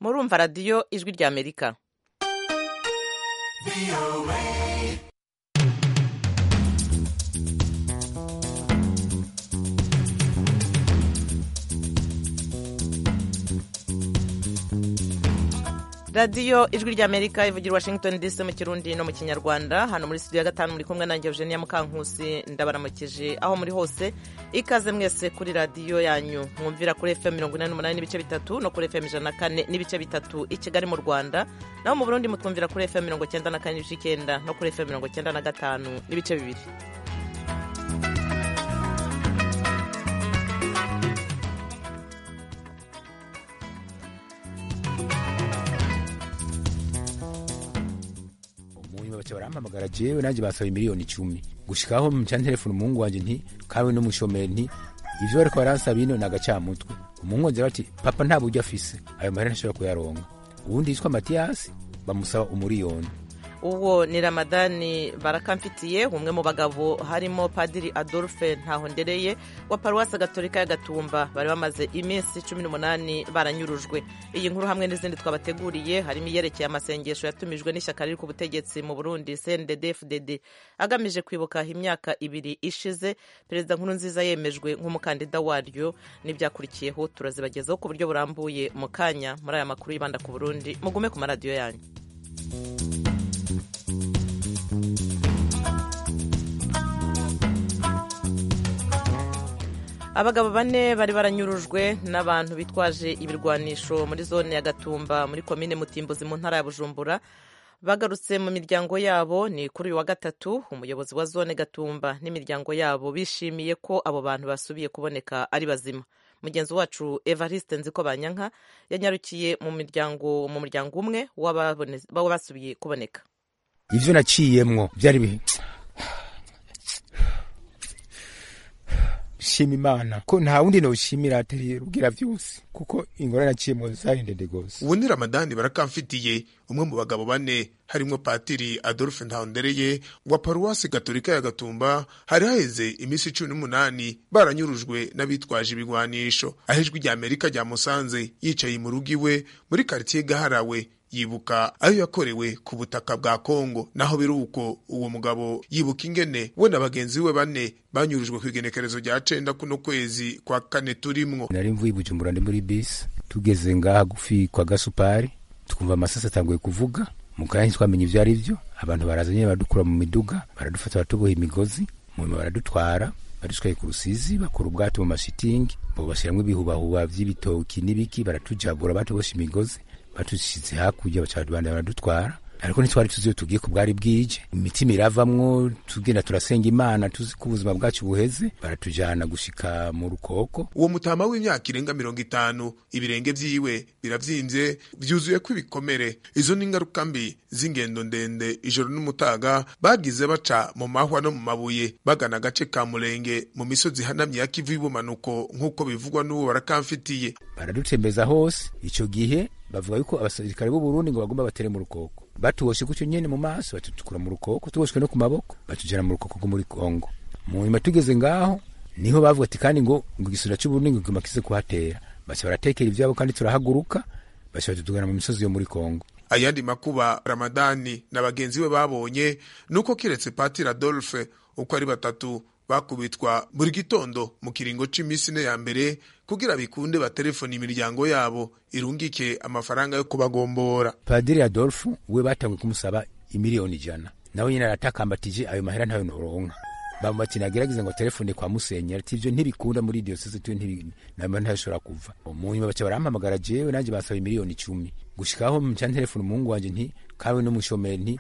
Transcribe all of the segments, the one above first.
murumva radiyo ijwi ry'amerika radiyo ijwi ry'amerika ivugira washington dc mu kirundi no mu kinyarwanda hano muri studio ya gatanu muri kumwe nanjye eugenia mukankusi ndabaramukije aho muri hose ikaze mwese kuri radiyo yanyu mwumvira kuri fm mirongo inani n'umunani n'ibice bitatu no kuri fm ijana na kane n'ibice bitatu i kigali mu rwanda naho mu burundi mutwumvira kuri fm mirongo cyenda na kane n'ibice icyenda no kuri fm mirongo cyenda na gatanu n'ibice bibiri umuntu baca barampamagara jewe nanjye basaba miliyoni icumi gushikaho mca telefone umuhungu wanje nti kawe n'umushomeri nti ivyo bariko baransaba ino ni agacamutwe umuhungu wanje bati papa nta buryo afise ayo mahera ntashobora kuyaronka uwundi yitwa matiyasi bamusaba umuriyoni uwo ni ramadani barakamfitiye umwe mu bagabo harimo padiri adolphe ntahondereye wa paruwasi gatolika ya gatumba bari bamaze iminsi cumi n'umunani baranyurujwe iyi nkuru hamwe n'izindi twabateguriye harimo iyerekeye amasengesho yatumijwe n'ishyaka riri ku butegetsi mu burundi cndd fdd agamije kwibuka imyaka ibiri ishize perezida nkuru nziza yemejwe nk'umukandida waryo n'ibyakurikiyeho turazibagezaho ku buryo burambuye mu kanya muri aya makuru yibanda ku burundi mugume ku maradiyo yanyu abagabo bane bari baranyurujwe n'abantu bitwaje ibirwanisho muri zone ya gatumba muri komine mutimbuzi mu ntara ya bujumbura bagarutse mu miryango yabo ni kuri uyu wa gatatu umuyobozi wa zone gatumba n'imiryango yabo bishimiye ko abo bantu basubiye kuboneka ari bazima mugenzi wacu evariste nziko banyanka yanyarukiye mu miryango mu muryango umwe w'ababone- w'abasubiye kuboneka ivyo naciyemwo byari bi- shima imana ko nta wundi noshimira atari rubwira vyose kuko ingorane naciyemwo zari ndende gose ubu ni ramadani barakamfitiye umwe mu bagabo bane harimo patiri adolphe ntahondereye wa paruwasi gaturika ya gatumba hari haheze iminsi cumi n'umunani baranyurujwe n'abitwaje ibigwanisho aho ijwi rya amerika ryamusanze yicaye mu rugo iwe muri karitsiye gaharawe yibuka ayo yakorewe ku butaka bwa kongo naho biri uko uwo mugabo yibuka ingene we na bagenzi be bane banyurujwe ku igenekerezo rya cenda kuno kwezi kwa kane turimwo nari mvuye i bujumbura ndi muri bisi tugeze ngaha gufi kwa gasupari twumva amasasi atanguye kuvuga mu kanya ntitwamenye ibyo ari byo abantu baraza nyine baradukura mu miduga baradufata baratuboha imigozi munyuma baradutwara badutwaye ku rusizi bakora ubwato mu mashitingi bo bashyiramo ibihubahuba by'ibitoki n'ibiki baratujagura batuboshye imigozi batushyize hakurya baca barabandanya baradutwara ariko ntitwari tuzi iyo tugiye ku bwari bwije imitima iravamwo tugenda turasenga imana tuzi ko ubuzima bwacu buheze baratujyana gushika mu rukoko uwo mutama w'imyaka irenga mirongo itanu ibirenge vyiwe biravyimbye vyuzuyeko ibikomere izo ni ingaruka mbi z'ingendo ndende ijoro n'umutaga bagize baca mu mahwa no mu mabuye bagana agace ka murenge mu misozi ihanamye ya kivu y'ubumanuko nk'uko bivugwa n'uwo barakamfitiye baradutembereza hose icyo gihe bavuga yuko abasirikare b'u Burundi ngo bagomba batere mu rukoko batuboshe gutyo nyene mu maso batutukura mu rukoko tuboshwe no ku maboko batujana mu rukoko rwo muri Kongo mu nyuma tugeze ngaho niho bavuga ati kandi ngo ngo igisura cy'u Burundi ngo kiguma kize kuhatera basi baratekera ivyabo kandi turahaguruka basi batutugana mu misozi yo muri Kongo ayandi makuba ramadani na bagenzi be babonye nuko kiretse patiri adolphe uko ari batatu bakubitwa buri gitondo mu kiringo c'imisi ine ya mbere kugira bikunde baterefone imiryango yabo irungike amafaranga yo kubagombora Padiri Adolfu we batanguye kumusaba imiliyoni ijana nawe nyine aratakambatije ayo mahera ntayo noronka bamubati nagerageza ngo telefone kwa Musenyeri ati ivyo ntibikunda muri diyoseze tu namba ntashobora kuva umunyuma baca barampamagara jewe nanjye basaba imiliyoni icumi gushikaho mca telefone umuhungu wanje nti kawe n'umushomeri nti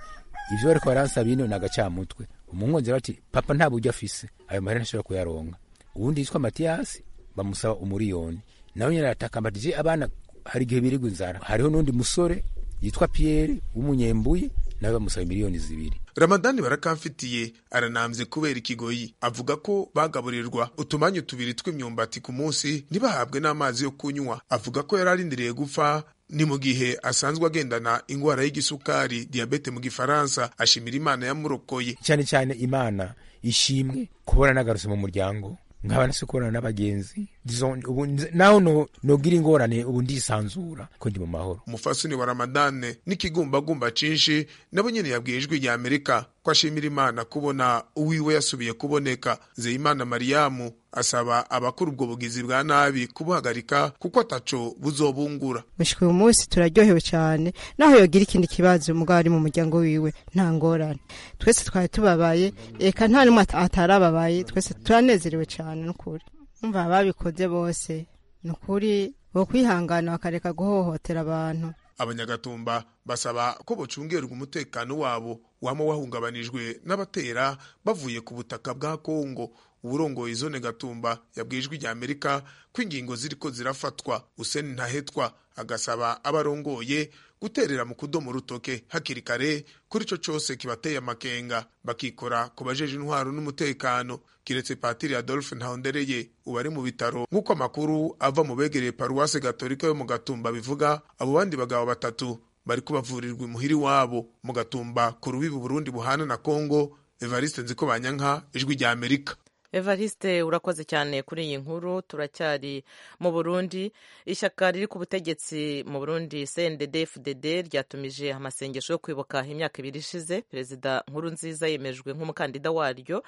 ivyo bariko baransaba ino ni agacamutwe umuhungu wanje bati papa nta buryo afise ayo mahera ntashobora kuyaronka uwundi yitwa matiyasi bamusaba umuriyoni nawe nyine aratakambatije abana hari igihe birigwa inzara hariho n'undi musore yitwa piyeri w'umunyembuye nawe bamusaba miliyoni zibiri ramadani barakamfitiye aranambye kubera ikigoyi avuga ko bagaburirwa utumanyu tubiri tw'imyumbati ku munsi ntibahabwe n'amazi yo kunywa avuga ko yari arindiriye gupfa ni mu gihe asanzwe agendana indwara y'igisukari diyabete mu gifaransa ashimira imana yamurokoye cyane cyane imana ishimwe kubona nagarutse mu muryango nkaba nasi kubonana n'abagenzi disons ubu nze- naho no- nogira ingorane ubu ndisanzura ko ndi mu mahoro umufasini wa ramadane n'ikigumbagumba cinshi nabo nyene yabwiye ijwi rya amerika ko ashimira imana kubona uwiwe yasubiye kuboneka zeyimana mariyamu asaba abakora ubwo bugizi bwa nabi kubuhagarika kuko ataco buzobungura mushika uyu munsi turaryohewe cyane naho yogira ikindi kibazo umugabo ari mu muryango wiwe nta ngorane twese twari tubabaye eka nta n'umwe ata- atarababaye twese turanezerewe cyane n'ukuri umva ababikoze bose ni ukuri bo kwihangana bakareka guhohotera abantu abanyagatumba basaba ko bocungerwa umutekano wabo wama wahungabanijwe n'abatera bavuye ku butaka bwa kongo uburongoye zone gatumba yabwiye ijwi rya amerika ko ingingo ziriko zirafatwa useni ntahetwa agasaba abarongoye guterera mu kudomo rutoke hakiri kare kuri ico cose kibateye amakenga bakikora ku bajeje intwaro n'umutekano kiretse patiri adolphe ntahondereye ubu ari mu bitaro nk'uko amakuru ava mu begereye paruwasi gatorika yo mu gatumba bivuga abo bandi bagabo batatu bari kubavurirwa imuhiri wabo mu gatumba ku rubibi burundi buhana na kongo evariste nziko banyanka ijwi rya amerika evariste urakoze cyane kuri iyi nkuru turacyari mu burundi ishyaka riri ku butegetsi mu burundi cndd fdd ryatumije amasengesho yo kwibuka imyaka ibiri ishize perezida nkuru nziza yemejwe nk'umukandida waryo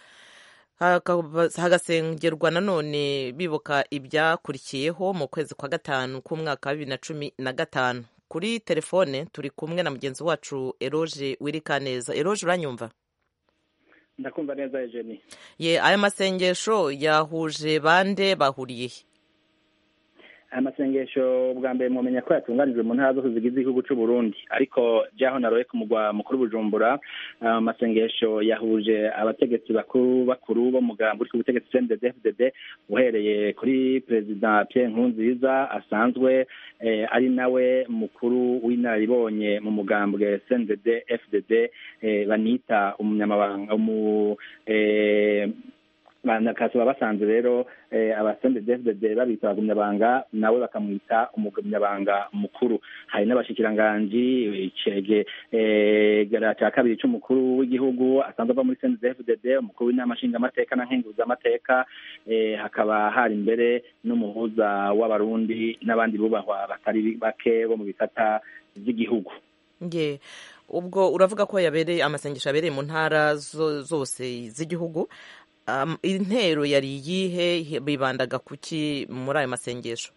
Hakaba- hagasengerwa nanone bibuka ibyakurikiyeho mu kwezi kwa gatanu k'umwaka wa bibiri na cumi na gatanu kuri telefone turi kumwe na mugenzi wacu eroge wirikaneza eroge uranyumva ndakumva neza Eugenie ye aya masengesho yahuje bande bahuriye he aya masengesho bwa mbere mwamenya ko yatunganijwe mu ntara zose zigize igihugu cy'u Burundi ariko byaho naroye ku mugwa mukuru Bujumbura aya masengesho yahuje abategetsi bakuru bakuru bo mugambwe uri ku butegetsi CNDD FDD uhereye kuri perezida Pierre Nkurunziza asanzwe eh, ari nawe mukuru w'inararibonye mu mugambwe CNDD FDD eh, banita umunyamabanga umu eh, bakaba basanze rero eh, abasende DFDD babita abagumyabanga nawe bakamwita umugumyabanga mukuru hari n'abashikiranganji icege eh, gara cya kabiri cy'umukuru w'igihugu asanzwe ava muri sende DFDD umukuru w'inama nshingamateka na nkenguzamateka eh, hakaba hari imbere n'umuhuza w'abarundi n'abandi bubahwa batari bake bo mu bisata by'igihugu ye ubwo uravuga ko yabereye amasengesho yabereye mu ntara zo- zose z'igihugu Am- intero yari iyihe bibandaga kuki muri ayo masengesho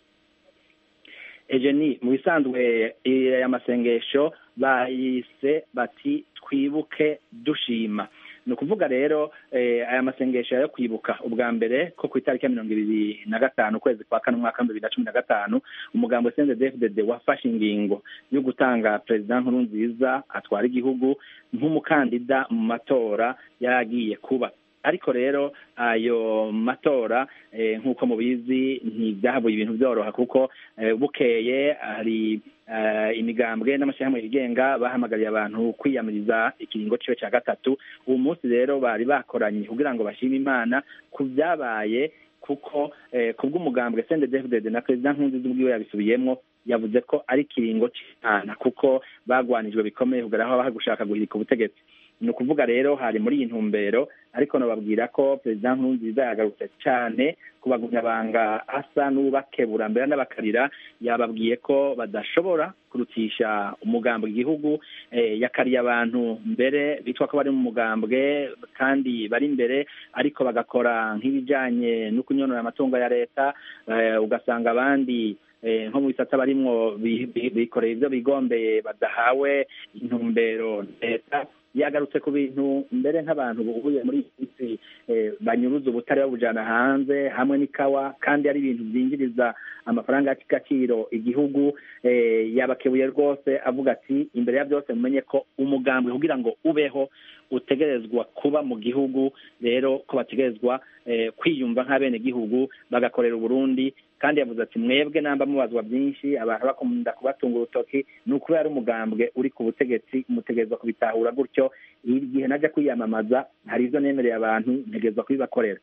Ejeni mu bisanzwe aya masengesho bayise bati twibuke dushima ni ukuvuga rero eh, aya masengesho yo kwibuka ubwa mbere ko ku itariki ya mirongo ibiri na gatanu ukwezi kwa kane umwaka w'ibihumbi bibiri na cumi na gatanu umugambo sendedefdede wafashe ingingo yo gutanga perezida nkuru nziza atwara igihugu nk'umukandida mu matora yari agiye kuba ariko rero ayo matora eh, nk'uko mubizi ntibyahabuye ibintu byoroha kuko eh, bukeye hari eh, imigambwe n'amashyirahamwe yigenga bahamagariye abantu kwiyamiriza ikiringo ciwe cya gatatu uwo munsi rero bari bakoranye kugira ngo bashime imana ku byabaye kuko eh, ku bw'umugambwe sendedefdede na perezida nkurunziza ubwiwe yabisubiyemo yavuze ko ari ikiringo cy'imana kuko bagwanijwe bikomeye kugera aho bari gushaka guhirika ubutegetsi ni ukuvuga rero hari muri iyi ntumbero ariko nababwira ko perezida nkurunziza yagarutse cyane ku bagumyabanga asa n'ubakebura mbere n'abakarira yababwiye ko badashobora kurutisha umugambwe igihugu eh, yakariye abantu mbere bitwa ko bari mu mugambwe kandi bari imbere ariko bagakora nk'ibijyanye no kunyonora amatungo ya leta eh, ugasanga abandi eh, nko mu bisata barimwo bi- bi- bikoreye ibyo bigombeye badahawe intumbero leta yagarutse ku bintu mbere nk'abantu buhuye muri iyi minsi eh, banyuruza ubutare babujana hanze hamwe n'ikawa kandi ari ibintu byinjiriza amafaranga y'agaciro igihugu eh, yabakebuye rwose avuga ati imbere ya byose mumenye ko umugambwe kugira ngo ubeho utegerezwa kuba mu gihugu rero ko bategerezwa eh, kwiyumva nk'abenegihugu bagakorera uburundi kandi yavuze ati mwebwe namba mubazwa byinshi abantu bakunda kubatunga urutoki ni ukubera ari umugambwe uri ku butegetsi mutegerezwa kubitahura gutyo igihe najya kwiyamamaza hari ibyo nemereye abantu ntegerezwa kubibakorera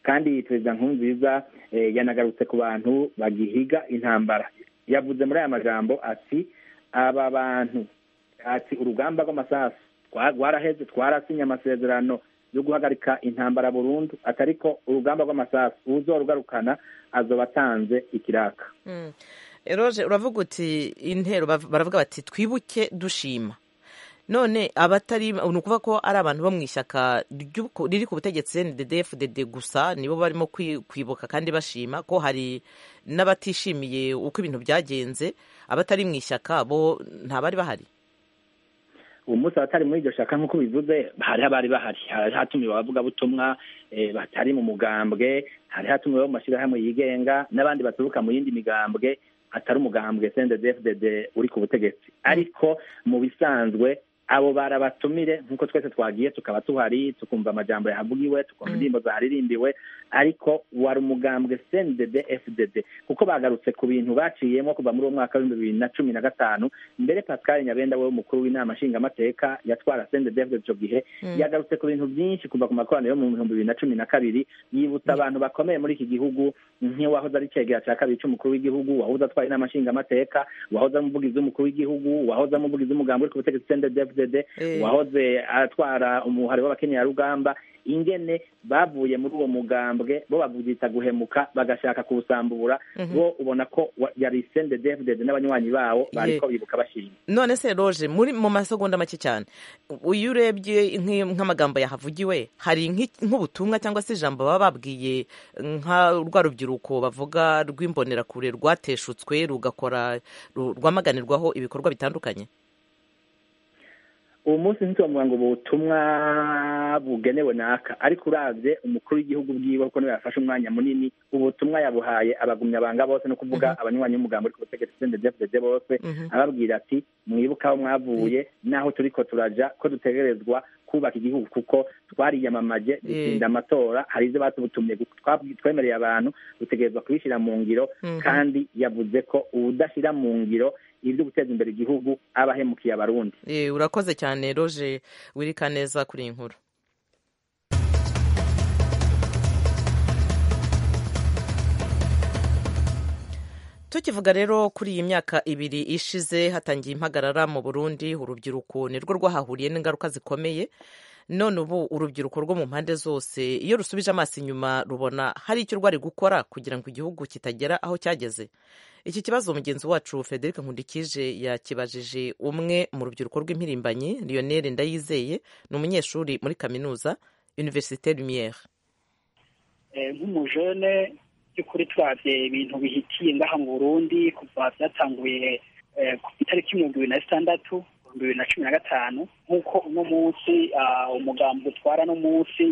kandi perezida nkurunziza eh, yanagarutse ku bantu bagihiga intambara yavuze muri aya magambo ati aba bantu ati urugamba rw'amasasu twa- rwaraheze twarasinye amasezerano yo guhagarika intambara burundu atariko urugamba rw'amasasu uzorugarukana azoba atanze ikiraka eroje uravuga uti intero baravuga bati twibuke dushima none abatari ni ukuvuga ko ari abantu bo mu ishyaka riri ku butegetsi ndede gusa nibo barimo kwibuka kandi bashima ko hari n'abatishimiye uko ibintu byagenze abatari mu ishyaka bo ntabari bahari uwo munsi abatari muri iryo shaka nk'uko bivuze hari abari bahari hari hatumiwe abavugabutumwa batari mu mugambwe hari hatumiwe mu mashyirahamwe yigenga n'abandi baturuka mu yindi migambwe atari umugambwe cndfdd uri ku butegetsi ariko mu bisanzwe abo barabatumire nk'uko twese twagiye tukaba tuhari tukumva amajambo yahavugiwe tukumva indirimbo zaharirimbiwe ariko wari umugambwe cndd fdd kuko bagarutse ku bintu baciyemo kuva muri uwo mwaka w'ibihumbi bibiri na cumi na gatanu mbere pascal nyabenda we umukuru w'inama nshingamateka yatwara cndd fdd icyo gihe yagarutse ku bintu byinshi kuva ku makoraniro yo mu bihumbi bibiri na cumi na kabiri yibutsa abantu bakomeye muri iki gihugu nk'iwahoze ari cegera cya kabiri cy'umukuru w'igihugu wahoze atwara inama nshingamateka wahoze ari umuvugizi w'umukuru w'igihugu wahoze ari umuvugizi w'umugambi uri ku butegetsi cndd fdd wahoze atwara umuhari w'abakenyerarugamba ingene bavuye muri uwo mugambwe bo bavugisha guhemuka bagashaka kuwusambura bo ubona ko yari sendedefudede n'abanywanyi bawo bariko bibuka bashima none se roje muri mu masegonda make cyane iyo urebye nk'amagambo yahavugiwe hari nk'ubutumwa cyangwa se ijambo baba babwiye nka rwa rubyiruko bavuga rw'imbonerakure rwateshutswe rugakora rwamaganirwaho ibikorwa bitandukanye ubu munsi ntitwavuga ngo ubutumwa bugenewe naka ariko urabye umukuru w'igihugu bwiwe kuko niwe yafashe umwanya munini ubutumwa yabuhaye abagumyabanga bose no kuvuga abanywanyi b'umugambi uri ku butegetsi sendedefudede bose ababwira ati mwibuke aho mwavuye n'aho turi ko turaja ko dutegerezwa kubaka igihugu kuko twariyamamaje dutsinda amatora hari izo batubutumye twemereye abantu dutegerezwa kubishyira mu ngiro kandi yavuze ko ubudashyira mu ngiro ibyo guteza imbere igihugu abahemukiye abarundi urakoze cyane roje wirika neza kuri iyi nkuru tukivuga rero kuri iyi myaka ibiri ishize hatangiye impagarara mu burundi urubyiruko nirwo rwahahuriye n'ingaruka zikomeye none ubu urubyiruko rwo mu mpande zose iyo rusubije amaso inyuma rubona hari icyo rwari gukora kugira ngo igihugu kitagera aho cyageze iki kibazo mugenzi wacu frederic nkundikije yakibajije umwe mu rubyiruko rw'impirimbanyi lionel ndayizeye ni umunyeshuri muri kaminuza universite lumiere nk'umujone by'ukuri twabye ibintu bihitiye ngaha mu burundi kuva byatanguye ku itariki mirongo ibiri na zitandatu ibihumbi bibiri na cumi na gatanu nk'uko uno munsi umugambi utwara no munsi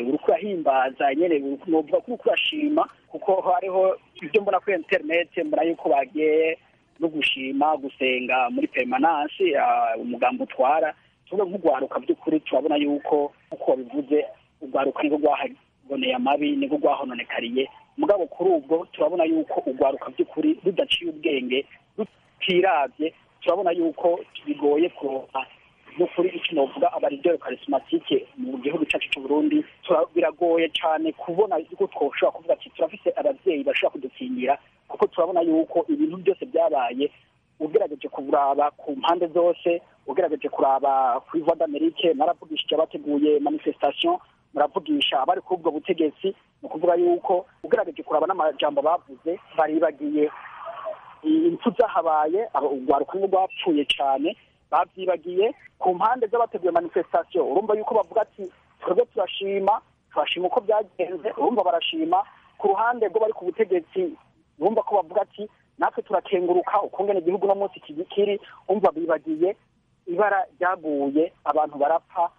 uri kurahimbaza nyine nuvuga ko uri kurashima kuko hariho ibyo mbona kuri interineti mbona yuko bagiye no gushima gusenga muri perimanansi umugambi utwara tuvuga nk'urwaruka by'ukuri turabona yuko uko babivuze urwaruka nirwo rwahaboneye amabi nirwo rwahononekariye mugabo kuri ubwo turabona yuko urwaruka by'ukuri rudaciye ubwenge rutirabye turabona yuko bigoye kuronka n'ukuri icyo navuga abarideri karisimatike mu gihugu cyacu cy'u Burundi biragoye cyane kubona yuko twoshobora kuvuga ati turafite ababyeyi bashobora kudukingira kuko turabona yuko ibintu byose byabaye ugerageje kuraba ku mpande zose ugerageje kuraba ku iva d'amerike naravugisha abateguye manifestation muravugisha abari kuri ubwo butegetsi ni ukuvuga yuko ugerageje kuraba n'amajambo bavuze baribagiye impfu zahabaye urwaruka rwapfuye cyane babyibagiye ku mpande z'abateguye manifestation urumva yuko bavuga ati twebwe turashima turashima uko byagenze urumva barashima ku ruhande rwo bari ku butegetsi urumva ko bavuga ati natwe turakenguruka ukungana igihugu no munsi kiri umva bibagiye ibara ryaguye abantu barapfa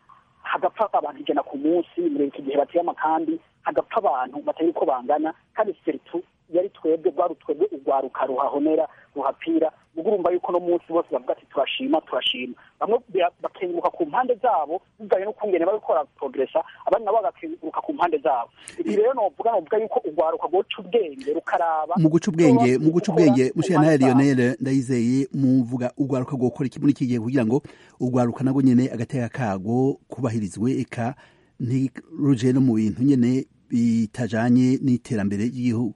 hagapfa abantu ijana ku munsi muri iki gihe bateye amakambi hagapfa abantu batari uko bangana kandi seritu yari twebwe rwari twebwe urwaruka ruhahonera ruhapira ubwo urumva yuko no munsi bose bavuga ati turashima turashima bamwe bakenguruka ku mpande zabo bivanye n'ukungene bari gukora progresa abandi nabo bagakenguruka ku mpande zabo ibi rero novuga novuga yuko urwaruka rwoca ubwenge rukaraba mu guca ubwenge mu guca ubwenge mushiya nawe lionel ndayizeye muvuga urwaruka rwokora iki muri iki gihe kugira ngo urwaruka nabwo nyene agateka kago kubahirizwe eka ntiruje no mu bintu nyene bitajanye n'iterambere ry'igihugu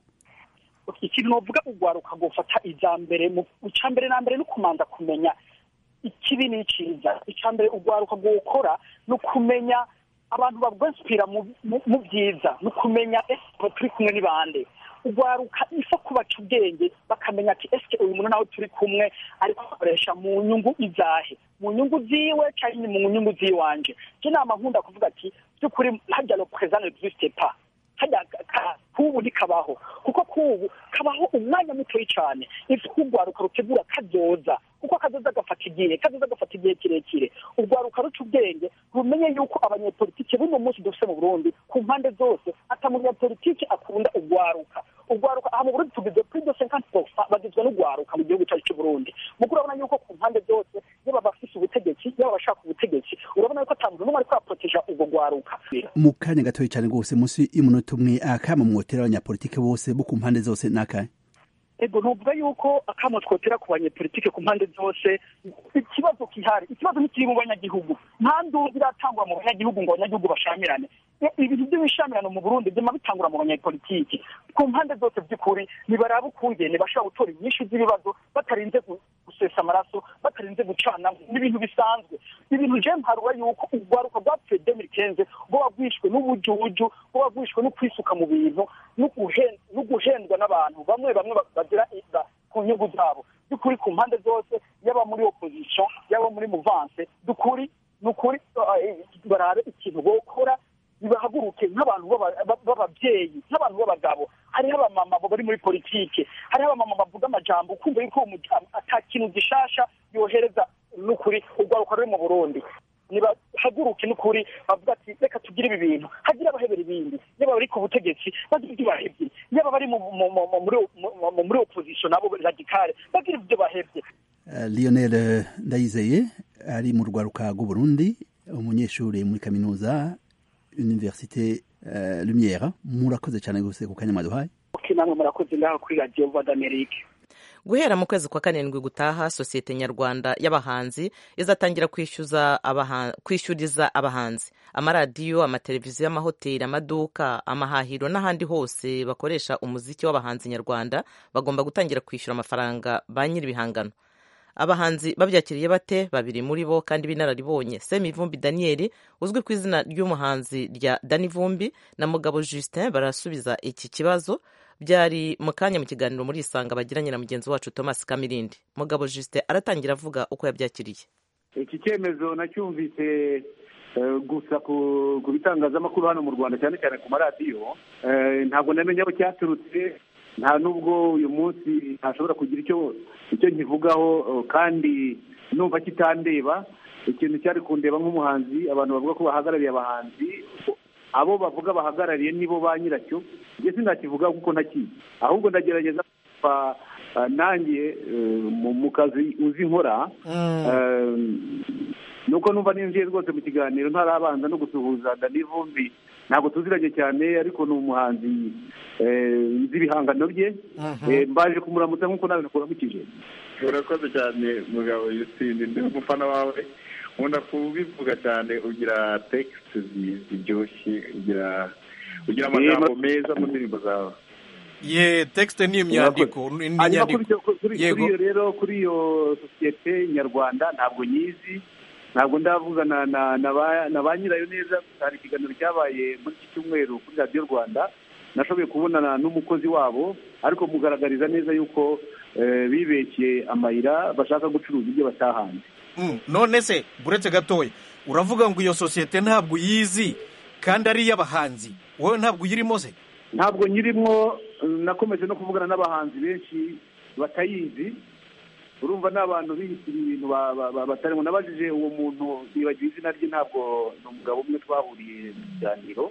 ikintu novuga urwaruka gufata ija mbere ica mbere na mbere no kumanza kumenya ikibi n'iciza ica mbere urwaruka gukora no kumenya abantu babwasipira mu byiza ni ukumenya ese turi kumwe n'ibande urwaruka ifa kubaca ubwenge bakamenya ati ese uyu muntu nawe turi kumwe ariko akoresha mu nyungu izahe mu nyungu ziwe cyangwa mu nyungu z'iwanje njye nama nkunda kuvuga ati by'ukuri hajya no prezane dusite pa hajya kubu ntikabaho kuko kubu kabaho umwanya mutoya cyane ifu urwaruka rutegura kazoza kuko akadoza gafata igihe kadoza gafata igihe kirekire urwaruka ruca ubwenge rumenye yuko abanyepolitike b'uno munsi dufite mu burundi ku mpande zose ata munyapolitike akunda urwaruka urwaruka aha mu burundi tugize kuri dose nka fofa bagizwe n'urwaruka mu gihugu cyacu cy'uburundi nuko urabona yuko ku mpande zose yaba bafite ubutegetsi yaba abashaka ubutegetsi urabona yuko atamuntu n'umwe ariko araproteja urwo rwaruka mu kanya gatoya cyane rwose munsi y'umunota umwe akama mwotera abanyapolitike bose bo ku mpande zose ni akanya ego ntuvuga yuko akamo twotera ku banyepolitike ku mpande zose ikibazo kihari ikibazo ntikiri mu banyagihugu nta ndumva iratangwa mu banyagihugu ngo abanyagihugu bashamirane ibintu by'ibishamirano mu burundi byema bitangura mu banyepolitike ku mpande zose by'ukuri nibaraba ukungene bashobora gutora inyinshi z'ibibazo batarinze gusesa amaraso batarinze gucana n'ibintu bisanzwe ibintu je mparura yuko urwaruka rwapfuye demiri kenze rwo wagwishwe n'ubujuju rwo wagwishwe no kwisuka mu bintu no guhendwa n'abantu bamwe bamwe bagira ku nyungu zabo by'ukuri ku mpande zose yaba muri opozisiyo yaba muri muvanse dukuri ni ukuri barabe ikintu bokora nibahaguruke nk'abantu b'ababyeyi nk'abantu b'abagabo hariho abamama bari muri politike hariho abamama bavuga amajambo ukumva yuko ata kintu gishasha yohereza n'ukuri urwaruka ruri mu burundi nibahaguruke n'ukuri bavuga ati reka tugire ibi bintu hagire abahebera ibindi yaba bari ku butegetsi bagire ibyo bahebye yaba bari muri opozisiyo nabo radikale bagire ibyo bahebye lionel ndayizeye ari mu rwaruka rw'uburundi umunyeshuri muri kaminuza universite uh, lumière murakoze cyane gose ku kanya mwaduhaye okay, namwe murakoze ngaho kuri radio voix d'amerique guhera mu kwezi kwa karindwi gutaha sosiyete nyarwanda y'abahanzi izatangira kwishyuriza abahanzi amaradiyo amateleviziyo amahoteli amaduka amahahiro n'ahandi hose bakoresha umuziki w'abahanzi nyarwanda bagomba gutangira kwishyura amafaranga ba nyir'ibihangano abahanzi babyakiriye bate babiri muri bo kandi b'inararibonye semi vumbi daniyeli uzwi ku izina ry'umuhanzi rya dani vumbi na mugabo justin barasubiza iki kibazo byari mu kanya mu kiganiro muri isanga bagiranye na mugenzi wacu thomas kamirindi mugabo justin aratangira avuga uko yabyakiriye iki cyemezo nacyumvise gusa ku bitangazamakuru hano mu rwanda cyane cyane ku maradiyo ntabwo namenye aho cyaturutse nta nubwo uyu munsi ntashobora kugira icyo icyo nkivugaho kandi numva kitandeba ikintu cyari kundeba nk'umuhanzi abantu bavuga ko bahagarariye abahanzi abo bavuga bahagarariye nibo ba nyiracyo njye sinakivuga kuko ntakizi ahubwo ndagerageza nanjye mu kazi uzi nkora nuko numva ninjiye rwose mu kiganiro ntarabanza no gusuhuza vumbi ntabwo tuziranye cyane ariko ni umuhanzi nzi ibihangano bye mbaje kumuramutsa nk'uko nawe nakuramukije urakoze cyane mugabo yusinde ndi umufana wawe nkunda kubivuga cyane ugira tekisi ziryoshye ugira ugira amagambo meza mu ndirimbo zawe ye tekisite ni imyandiko ni inyandiko kuri iyo rero kuri iyo sosiyete nyarwanda ntabwo nyizi ntabwo ndavugana na ba nyirayo neza hari ikiganiro cyabaye muri iki cyumweru kuri radiyo rwanda nashoboye kubonana n'umukozi wabo ariko mugaragariza neza yuko bibeshye amayira bashaka gucuruza ibyo batahanze none se buretse gatoya uravuga ngo iyo sosiyete ntabwo uyizi kandi ari iy'abahanzi wowe ntabwo uyirimo se ntabwo nyirimo nakomeje no kuvugana n'abahanzi benshi batayizi urumva ni abantu biyitira ibintu batarimo nabajije uwo muntu nibagiwe izina rye ntabwo ni umugabo umwe twahuriye mu kiganiro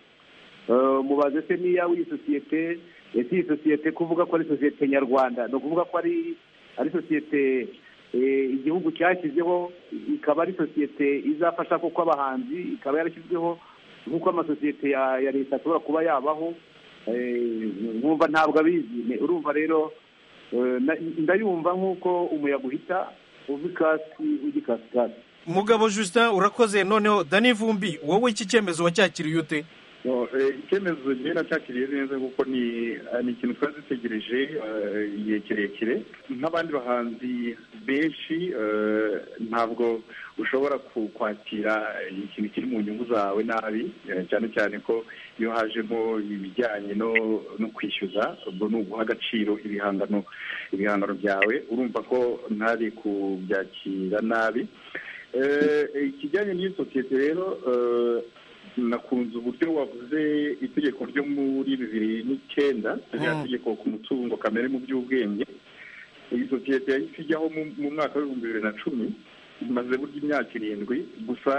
mubaze se niya w'iyi sosiyete ese iyi sosiyete kuvuga ko ari sosiyete nyarwanda ni ukuvuga ko ari ari sosiyete igihugu cyashyizeho ikaba ari sosiyete izafasha kuko abahanzi ikaba yarashyizweho nk'uko amasosiyete ya leta ashobora kuba yabaho nkumva ntabwo abizi urumva rero ndayumva nk'uko umuyaga uhita uva ikasi ujya ikasi mugabo justin urakoze noneho dani vumbi wowe iki cyemezo wacyakiriye ute icyemezo njyewe nacyakiriye neza kuko ni ni ikintu twari dutegereje igihe kirekire nk'abandi bahanzi benshi ntabwo ushobora kwakira ikintu kiri mu nyungu zawe nabi cyane cyane ko iyo hajemo ibijyanye no kwishyuza ubwo ni uguha agaciro ibihangano ibihangano byawe urumva ko ntari kubyakira nabi ikijyanye n'iyo sosiyete rero nakunze uburyo wavuze itegeko ryo muri bibiri n'icyenda rya tegeko ku mutungo kamere mu by'ubwenge iyi sosiyete yahise ijyaho mu mwaka w'ibihumbi bibiri na cumi imaze burya imyaka irindwi gusa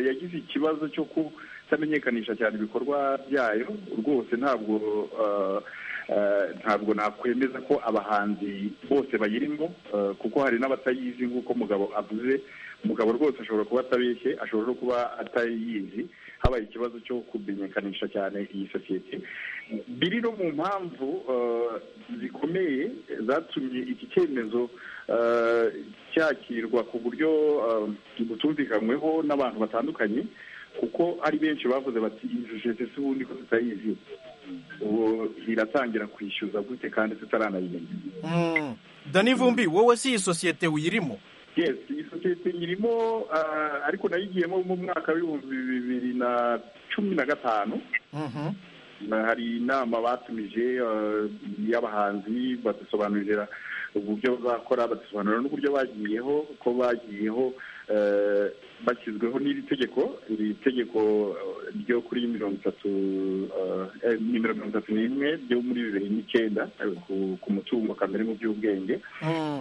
yagize ikibazo cyo kutamenyekanisha cyane ibikorwa byayo rwose ntabwo ntabwo nakwemeza ko abahanzi bose bayirimo kuko hari n'abatayizi nk'uko mugabo avuze umugabo rwose ashobora kuba atabeshye ashobora no kuba atayizi habaye ikibazo cyo kumenyekanisha cyane iyi sosiyete biri no mu mpamvu zikomeye zatumye iki cyemezo cyakirwa ku buryo butumvikanyweho n'abantu batandukanye kuko ari benshi bavuze bati iyi sosiyete si ubundi ko tutayizi ubu iratangira kwishyuza gute kandi tutaranayimenya dani vumbi wowe si iyi sosiyete uyirimo yes iyi sosiyete nyirimo ariko nayo igiyemo mu mwaka w'ibihumbi bibiri na cumi na gatanu hari inama batumije y'abahanzi badusobanurira uburyo bazakora badusobanurira n'uburyo bagiyeho ko bagiyeho bashyizweho n'iri tegeko iri tegeko ryo kuri mirongo itatu nimero mirongo itatu n'imwe ryo muri bibiri n'icyenda ku mutungo kamere mu by'ubwenge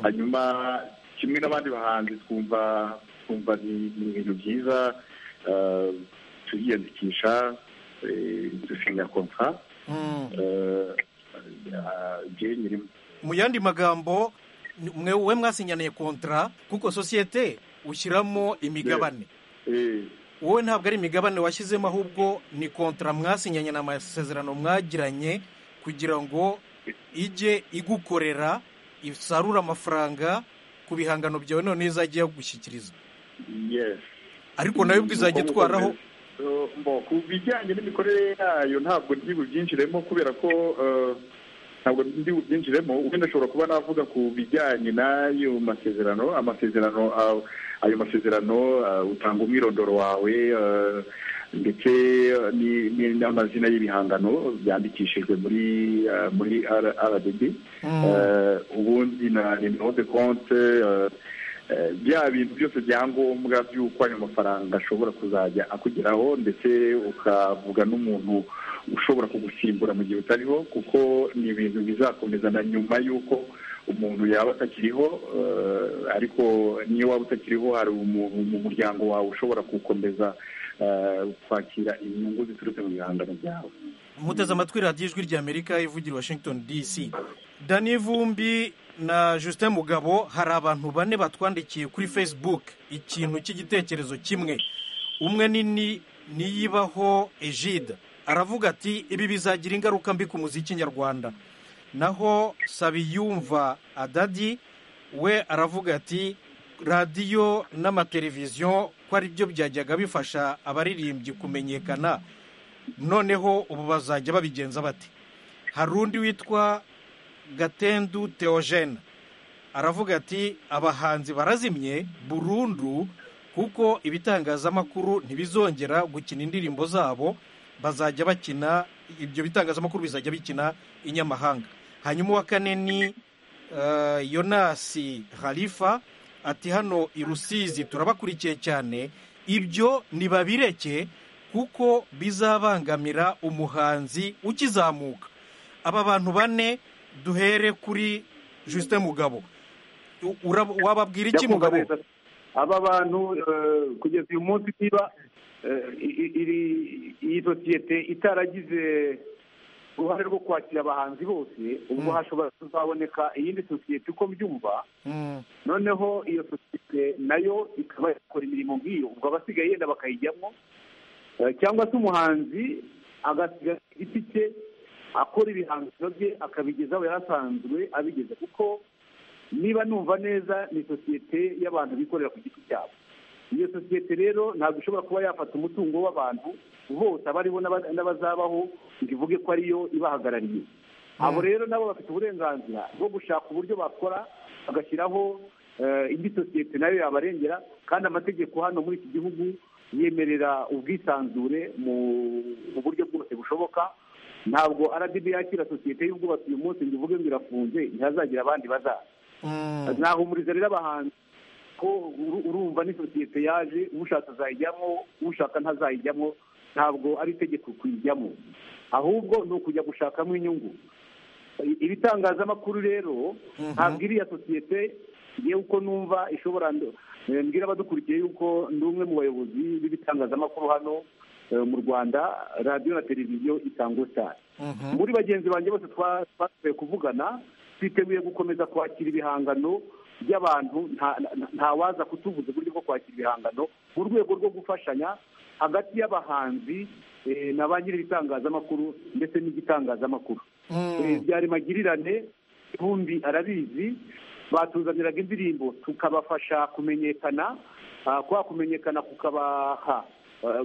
hanyuma kimwe n'abandi bahanzi twumva twumva ni ibintu byiza turiyandikisha dushinga kontra njyewe nyirimo mu yandi magambo we mwasinyaniye kontra kuko sosiyete ushyiramo imigabane wowe ntabwo ari imigabane washyizemo ahubwo ni kontra mwasinyanye ni amasezerano mwagiranye kugira ngo ijye igukorera isarure amafaranga ku bihangano byawe none izajya gushyikiriza ariko nayo ubwo izajya itwaraho ku bijyanye n'imikorere yayo ntabwo ndi bubyinjiremo kubera ko ntabwo ndi bubyinjiremo wenda ashobora kuba navuga ku bijyanye n'ayo masezerano amasezerano ayo masezerano utanga umwirondoro wawe ndetse n'amazina y'ibihangano byandikishijwe muri muri rdb ubundi na nimero de konte bya bintu byose byangombwa by'uko ayo mafaranga ashobora kuzajya akugeraho ndetse ukavuga n'umuntu ushobora kugusimbura mu gihe utariho kuko ni ibintu bizakomeza na nyuma y'uko umuntu yaba atakiriho ariko niyo waba utakiriho hari mu muryango wawe ushobora gukomeza kwakira inyungu ziturutse mu bihangano byawe muteze amatwi radiyo ijwi ry'amerika ivugira washington dc dani vumbi na justin mugabo hari abantu bane batwandikiye kuri facebook ikintu cy'igitekerezo kimwe umwe nini niyibaho ejide aravuga ati ibi bizagira ingaruka mbi ku muziki nyarwanda naho sabiyumva adadi we aravuga ati radiyo n'amateleviziyo ko ari byo byajyaga bifasha abaririmbyi kumenyekana noneho ubu bazajya babigenza bate hari undi witwa gatendu teogene aravuga ati abahanzi barazimye burundu kuko ibitangazamakuru ntibizongera gukina indirimbo zabo bazajya bakina ibyo bitangazamakuru bizajya bikina inyamahanga hanyuma uwa kane ni yonasi harifa ati hano i rusizi turabakurikiye cyane ibyo ntibabireke kuko bizabangamira umuhanzi ukizamuka aba bantu bane duhere kuri jusite mugabo wababwira iki mugabo aba bantu kugeza uyu munsi niba iyi sosiyete itaragize uruhare rwo kwakira abahanzi bose ubwo hashobora kuzaboneka iyindi sosiyete uko mbyumva noneho iyo sosiyete nayo ikaba yakora imirimo nk'iyo ubwo abasigaye yenda bakayijyamo cyangwa se umuhanzi agasiga igiti cye akora ibihangano bye akabigeza aho yasanzwe abigeza kuko niba numva neza ni sosiyete y'abantu bikorera ku giti cyabo iyo sosiyete rero ntabwo ishobora kuba yafata umutungo w'abantu bose abariho n'abazabaho ngo ivuge ko ariyo ibahagarariye abo rero nabo bafite uburenganzira bwo gushaka uburyo bakora bagashyiraho indi sosiyete nayo yabarengera kandi amategeko hano muri iki gihugu yemerera ubwisanzure mu buryo bwose bushoboka ntabwo aradibi yakira sosiyete y'ubwubatsi uyu munsi ngo ivuge ngo irafunze ntihazagira abandi bazaza nahumuriza rero abahanzi ko urumva ni sosiyete yaje ushaka azayijyamo ushaka ntazayijyamo ntabwo ari itegeko kuyijyamo ahubwo ni ukujya gushakamo inyungu ibitangazamakuru rero ntabwo iriya sosiyete yewe uko numva ishobora mbwira abadukurikiye yuko ndi umwe mu bayobozi b'ibitangazamakuru hano mu rwanda radiyo na televiziyo itango cyane muri bagenzi banjye bose twasubiye kuvugana twiteguye gukomeza kwakira ibihangano by'abantu ntawaza kutuvuza uburyo bwo kwakira ibihangano mu rwego rwo gufashanya hagati y'abahanzi na ba nyir'ibitangazamakuru ndetse n'igitangazamakuru byari magirirane ubundi arabizi batuzaniraga indirimbo tukabafasha kumenyekana kwa kumenyekana kukabaha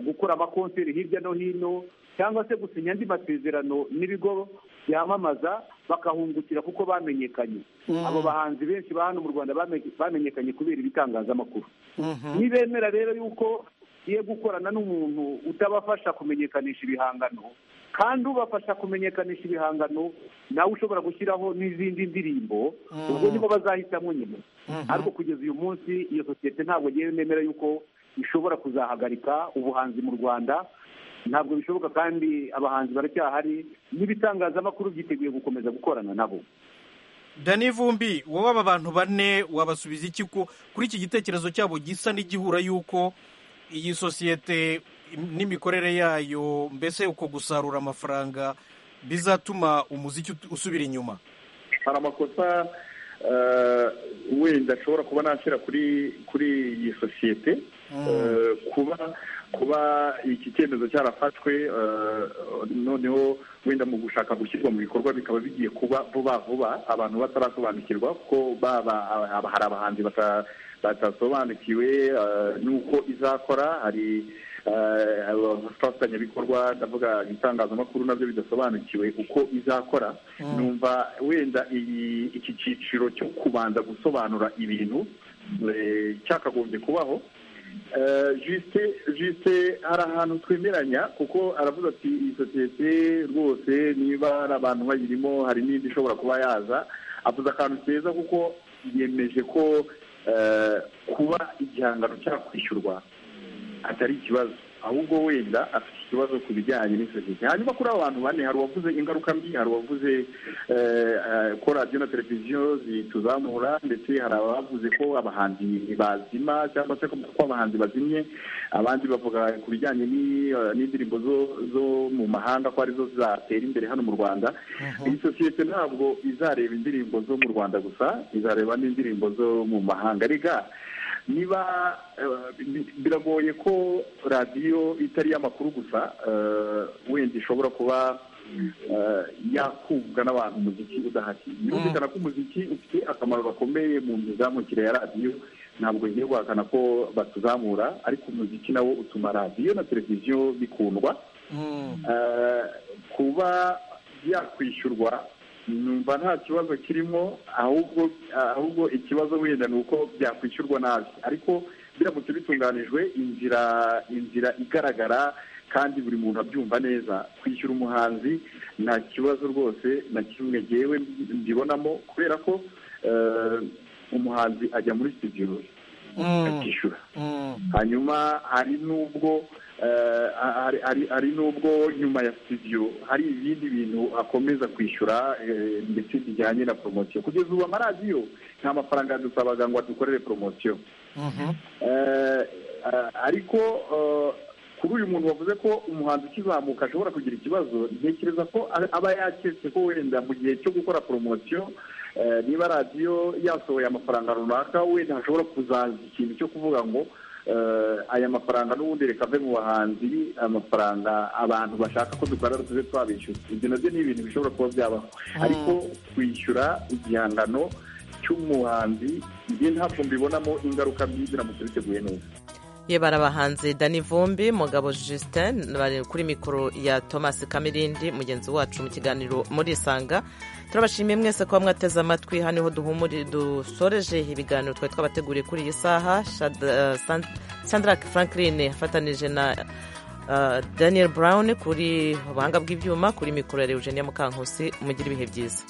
gukora amakonseri hirya no hino cyangwa se gusinya andi masezerano n'ibigo byamamaza bakahungukira kuko bamenyekanye abo bahanzi benshi ba hano mu rwanda bamenyekanye kubera ibitangazamakuru nibemera rero yuko ugiye gukorana n'umuntu utabafasha kumenyekanisha ibihangano kandi ubafasha kumenyekanisha ibihangano nawe ushobora gushyiraho n'izindi ndirimbo ubwo nibwo bazahitamo nyine ariko kugeza uyu munsi iyo sosiyete ntabwo ngewe nemera yuko ishobora kuzahagarika ubuhanzi mu rwanda ntabwo bishoboka kandi abahanzi baracyahari n'ibitangazamakuru byiteguye gukomeza gukorana nabo dani vumbi wowe aba bantu bane wabasubiza iki ko kuri iki gitekerezo cyabo gisa n'igihura y'uko iyi sosiyete n'imikorere yayo mbese uko gusarura amafaranga bizatuma umuziki usubira inyuma hari amakosa wenda ashobora kuba nashyira kuri iyi sosiyete kuba kuba iki cyemezo cyarafashwe noneho wenda mu gushaka gushyirwa mu bikorwa bikaba bigiye kuba vuba vuba abantu batarasobanukirwa kuko hari abahanzi batasobanukiwe n'uko izakora hari abafatanyabikorwa ndavuga ibitangazamakuru nabyo bidasobanukiwe uko izakora numva wenda iki cyiciro cyo kubanza gusobanura ibintu cyakagombye kubaho jisite jisite hari ahantu twemeranya kuko aravuga ati iyi sosiyete rwose niba hari abantu bayirimo hari n'indi ishobora kuba yaza avuze akantu keza kuko yemeje ko kuba igihangano cyakwishyurwa atari ikibazo ahubwo wenda afite ikibazo ku bijyanye n'isosiyete hanyuma kuri abo bantu bane hari uwavuze ingaruka mbi hari uwavuze ko radiyo na televiziyo zituzamura ndetse hari abavuze ko abahanzi bazima cyangwa se ko abahanzi bazimye abandi bavuga ku bijyanye n'indirimbo zo mu mahanga ko arizo zatera imbere hano mu rwanda iyi sosiyete ntabwo izareba indirimbo zo mu rwanda gusa izareba n'indirimbo zo mu mahanga rega niba biragoye ko radiyo itari iy'amakuru gusa wenda ishobora kuba yakubwa n'abantu umuziki udahari birumvikana ko umuziki ufite akamaro gakomeye mu mizamukire ya radiyo ntabwo ngiye guhakana ko batuzamura ariko umuziki nawo utuma radiyo na televiziyo bikundwa kuba yakwishyurwa numva nta kibazo kirimo ahubwo ahubwo ikibazo wenda ni uko byakwishyurwa nabi ariko biramutse bitunganijwe inzira inzira igaragara kandi buri muntu abyumva neza kwishyura umuhanzi nta kibazo rwose na kimwe ngewe mbibonamo kubera ko umuhanzi ajya muri studio akishyura hanyuma hari n'ubwo hari n'ubwo nyuma ya studio hari ibindi bintu akomeza kwishyura ndetse bijyanye na poromosiyo kugeza ubu amaradiyo nta mafaranga yadusabaga ngo adukorere poromosiyo ariko kuri uyu muntu wavuze ko umuhanzi ukizamuka ashobora kugira ikibazo ntekereza ko aba yaketse ko wenda mu gihe cyo gukora poromosiyo niba radiyo yasohoye amafaranga runaka wenda hashobora kuzaza ikintu cyo kuvuga ngo aya mafaranga n'ubundi reka ave mu bahanzi amafaranga abantu bashaka ko dukorera tube twabishyura ibyo nabyo ni ibintu bishobora kuba byabaho ariko kwishyura igihangano cy'umuhanzi njye ntabwo mbibonamo ingaruka mbi biramutse biteguye neza ye barabahanze dani vumbi mugabo justin bari kuri mikoro ya thomas kamirindi mugenzi wacu mu kiganiro muri isanga turabashimiye mwese kuba mwateze amatwi hano niho duhumuri dusoreje ibiganiro twari twabateguriye kuri iyi saha sandrak franklin afatanije na daniel brown kuri ubuhanga bw'ibyuma kuri mikoro ya eugenia mukankusi mugire ibihe byiza